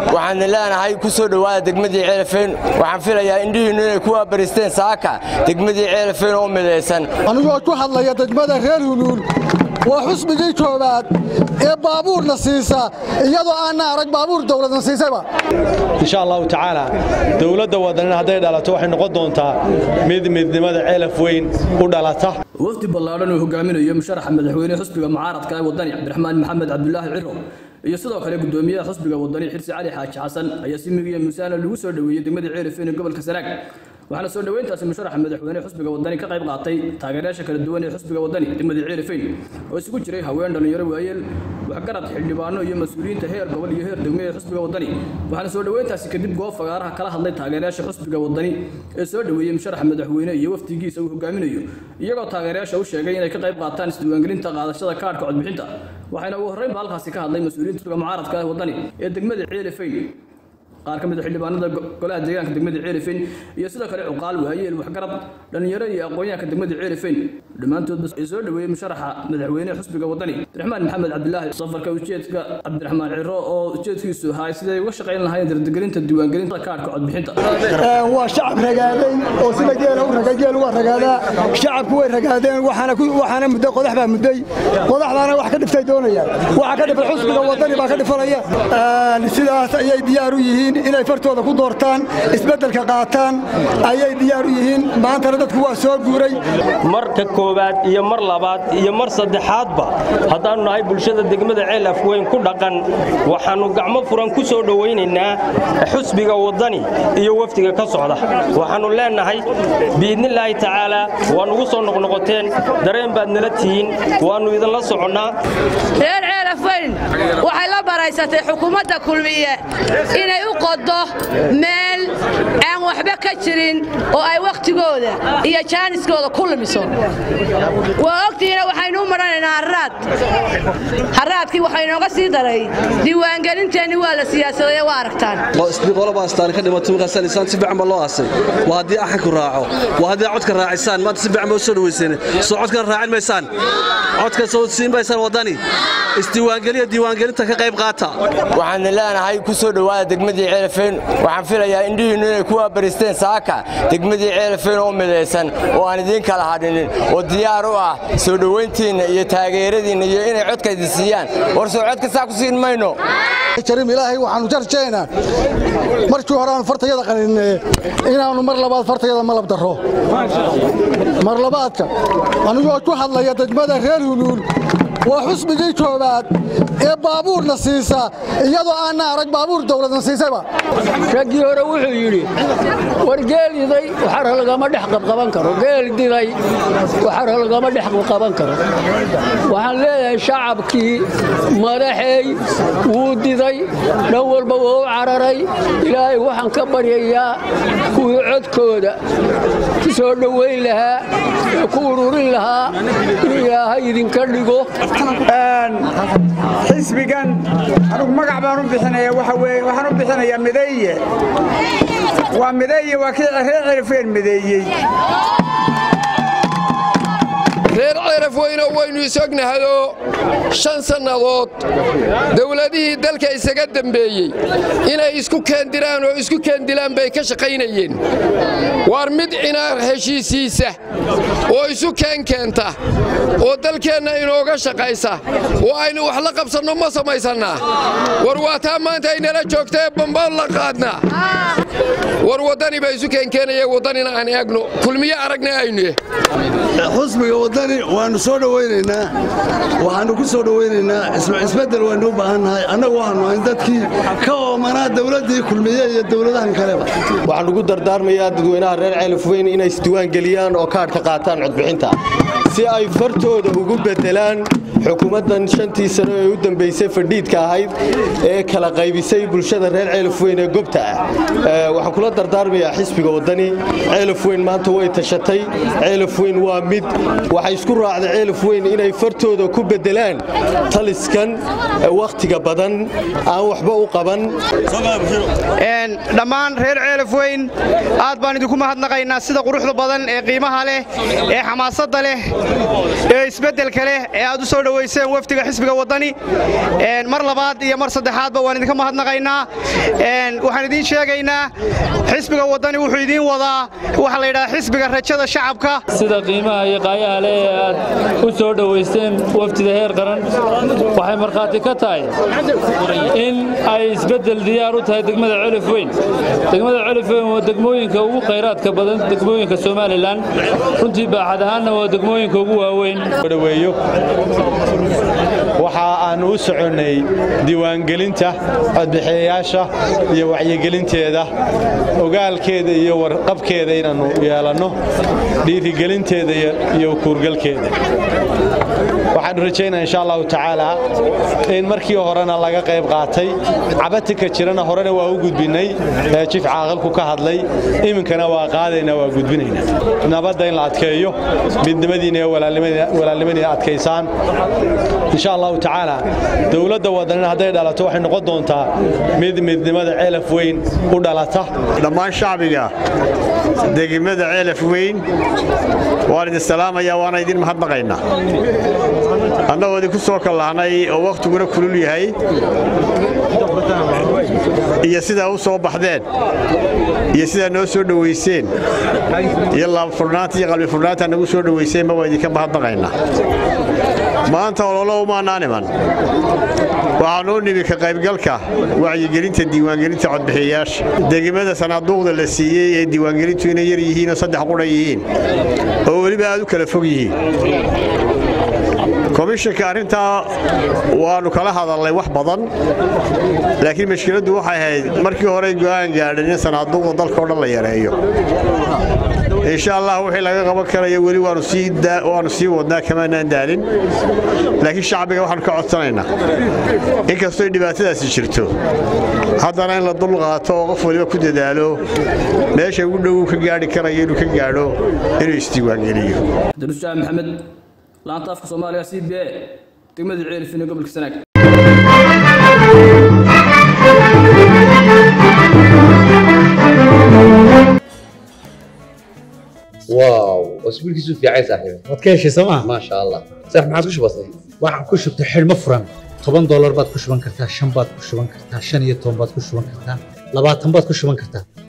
waxaana leenahay ku soo dhowaada degmadii ceelafeen waxaan filayaa indhihiinnu inay ku waabaristeen saaka degmadii ceelafeen oo midaysan anigoo ku hadlaya degmada reer huluul waa xusbigii koowaad ee baabuurna siisa iyadoo aanna arag baabuur dawladna siisayba insha allahu tacaala dowladda wadanina hadday dhalato waxay noqon doontaa mid midnimada ceelaf weyn u dhalata wafdi ballaadhan uu hogaaminayo musharaxa madaxweyne xusbiga mucaaradka ee wadani cabdiraxmaan maxamed cabdulaahi ciro iyo sidoo kale gudoomiyaha xusbiga wadani xirsi cali xaaji xasan ayaa si migiya musaana lagu soo dhoweeyey degmada ceelafeen ee gobolka sanaag waxaana soo dhoweyntaasi musharaxa madaxweyne xusbiga wadani ka qayb qaatay taageerayaasha kala duwan ee xusbiga wadani degmada ceelafeen oo isugu jiray haween dhalinyaro waayeel waxgarad xildhibaano iyo mas-uuliyiinta heer gobol iyo heer degme ee xusbiga wadani waxaana soo dhoweyntaasi kadib goob fagaaraha kala hadlay taageerayaasha xusbiga wadani ee soo dhoweeyey musharaxa madaxweyne iyo wafdigiisa uu hogaaminayo iyagoo taageerayaasha u sheegay inay ka qayb qaataan isdiiwaangelinta qaadashada kaadhka codbixinta waxayna ugu horreynba halkaasi ka hadlay mas-uuliyiinta xusbiga mucaaradka ee wadani ee degmada ceelafeen qaar ka mid a xildhibaanada golaha deegaanka degmada ceelifeen iyo sidoo kale cuqaal waayeel waxgarad dhallinyaro iyo aqoonyahanka degmada ceelifeen dhammaantoodba ay soo dhoweeyey musharaxa madaxweyne xusbiga wadani cabdiraxmaan maxamed cabdilaahi safarka ujeedka cabdiraxmaan ciro oo ujeedkiisu ahaa siday uga shaqayn lahaayeen dardagelinta diiwaangelinta kaadhka codbixinta waa shacab ragaaday oo sida geela u raga geel uga ragaadaa shacabku way ragaadeen waxaana mudday qodax baa mudday qodaxdaana wax ka dhiftay doonayaan waxa ka dhifay xusbiga wadani baa ka dhifanaya sidaas ayay diyaar u yihiin inay fartooda ku doortaan isbeddelka qaataan ayay diyaar u yihiin maantana dadku waa soo guuray marka koowaad iyo mar labaad iyo mar saddexaadba haddaannu nahay bulshada degmada ceel afweyn ku dhaqan waxaannu gacmo furan ku soo dhowaynaynaa xusbiga waddani iyo wafdiga ka socda waxaannu leennahay biidnillaahi tacaalaa waa nugu soo noqnoqoteen dareen baad nala tihiin waannu idinla soconnaa reer ceelafayn waxay la baraysatay xukuumadda kulmiye inay u qodo meel aan waxba ka jirin oo ay wakhtigooda iyo jaaniskooda ku lumiso waa ogtihiina waxaynu u maranaynaa harraad harraadkii waxaa inooga sii daray diiwaangelinteenni waa la siyaasadaya waa aragtaan qolobaaastaan ka dhimato markaasaan isaan si fiican baa loo aasay waa haddii axanku raaco waa haddii codka raacisaan maanta si fiican baa u soo dhawayseen soo codkana raacin maysaan codka soo siin maysaan waddani isdiiwaangeliya diiwaangelinta ka qayb qaata waxaana leenahay ku soo dhowaada degmadii ceelafeen waxaan filayaa indhihiinnu inay ku waabaristeen saaka degmadii ceelafeen oo midaysan oo aan idiin kala hadhinin oo diyaar u ah soo dhowayntiinna iyo taageeradiinna iyo inay codkaydi siiyaan war soo codka saa ku siin mayno karim ilaahay waxaanu jarjaynaa markii hore aanu fartayada qaninee inaannu mar labaad fartayada malab darro mar labaadka anigoo ku hadlaya degmada reer huluul waa xusbigii koowaad ee baabuurna siisa iyadoo aanna arag baabuur dawladna siisayba raggii hore wuxuu yidhi war geel iday waxara lagama dhex qabqaban karo geel diday waxara lagama dhex qabqaban karo waxaan leeyahay shacabkii madaxeey wuu diday dhan walba waa u cararay ilaahay waxaan ka baryayaa kuwii codkooda ku soo dhowayn lahaa ee ku ururin lahaa in ilaahay idinka dhigo xisbigan anugu magac baan u bixinaya waxa weye waxaan u bixinayaa mideeye waa mideeye waa kii reer cirifeen mideeyey reer ceraf weyno waynu isognahayoo shan sannadood dowladihii dalka isaga dembeeyey inay isku keendiraan oo isku keendilaan bay ka shaqaynayeen waar mid inaar heshiisiisa oo isu keenkeenta oo dalkeenna inooga shaqaysa oo aynu wax la qabsanno ma samaysannaa war waa taa maanta aynala joogtae bambaan la qaadnaa war waddani baa isu keenkeenaya waddanina aan eegno kulmiye aragna aynu xusbiga waddani waannu soo dhowaynaynaa waxaannu ku soo dhowaynaynaa isbeddel waynu u baahannahay annagu waxaanu ahayn dadkii ka oomanaa dowladdii kulmiye iyo dowladahan kaleba waxaan ugu dardaarmayaa dadweynaha reer ceelafweyn inay isdiiwaan geliyaan oo kaadhka qaataan codbixinta si ay fartooda ugu beddelaan xukuumaddan shantii sano ee u dambaysay fadhiidka ahayd ee kala qaybisay bulshada reer ceelafweyn ee gobta ah waxaan kula dardaarmayaa xisbiga waddani ceelafweyn maanta way tashatay ceelafweyn waa mid waxay isku raacday ceelafweyn inay fartooda ku beddelaan taliskan wakhtiga badan aan waxba u qaban dhammaan reer ceelafweyn aad baan idinku mahadnaqaynaa sida quruxda badan ee qiimaha leh ee xamaasadda leh ee isbeddelka leh ee aad u soo dhowe dhoweyseen wafdiga xisbiga waddani mar labaad iyo mar saddexaadba waan idinka mahadnaqaynaa waxaan idiin sheegaynaa xisbiga waddani wuxuu idiin wadaa waxaa la yidhaha xisbiga rajada shacabka sida qiimaha iyo qaayaha leh ee aad u soo dhowaysteen wafdida heer qaran waxay markhaati ka tahay in ay isbeddel diyaar u tahay degmada celif weyn degmada celif weyn waa degmooyinka ugu khayraadka badan degmooyinka somalilan runtii baaxad ahaanna waa degmooyinka ugu waaweyn dhaweeyo waxa aan u soconnay diiwaangelinta codbixiyayaasha iyo wacyigelinteeda ogaalkeeda iyo warqabkeeda inaannu yeelanno dhiirigelinteeda iyo kuurgalkeeda waxaannu rajaynaa insha allahu tacaala in markii horena laga qayb qaatay cabatinka jirana horena waa u gudbinnay ee jif caaqilku ka hadlay iminkana waa qaadaynaa waa gudbinaynaa nabadda in la adkeeyo midnimadiina iyo walaalnimadiina adkaysaan insha allahu tacaala dowladda wadanina hadday dhalato waxay noqon doontaa mid midnimada ceelaf weyn u dhalata dhammaan shacbiga degmada ceelaf weyn waan idin salaamayaa waana idin mahadnaqaynaa annagoo idinku soo kallahnay oo wakhtiguna kulul yahay iyo sidaa u soo baxdeen iyo sidaa noo soo dhowayseen iyo laabfurnaanta iyo qalbifurnaanta nagu soo dhowayseenba waa idinka mahadnaqaynaa maanta ololo umaanaa niman waxaanuu nimi ka qaybgalka wacyigelinta diiwaangelinta codbixiyayaasha degmada sanaaduuqda la siiyey ee diiwaangelintu inay yar yihiinoo saddex qudha yihiin oo weliba aad u kala fog yihiin komishanka arrintaa waannu kala hadalnay wax badan laakiin mashkiladdu waxay ahayd markii horey go'aan gaadhan in sanaaduuqda dalka o dhan la yareeyo insha allah wixii laga qaban karayo weli waannu sii wadnaa kamaanaan daalin laakiin shacbiga waxaannu ka codsanaynaa inkastoy dhibaatadaasi jirto haddana in la dul qaato oo qof waliba ku dadaalo meesha ugu dhow ka gaadhi karayo inuu ka gaadho inuu isdiiwaangeliyo daruushaah maxamed laanta afka soomaaliga c b a degmada ceelifin ee gobolka sanaag واو اسبوعك في عايز صاحبي waad ka heshay sooma ما شاء الله صح ما عادش بسيط waxaan ku shubtay xidhmo furan toban doolar baad ku shuban kartaa shan baad ku shuban kartaa shan iyo toban baad ku shuban kartaa labaatan baad ku shuban kartaa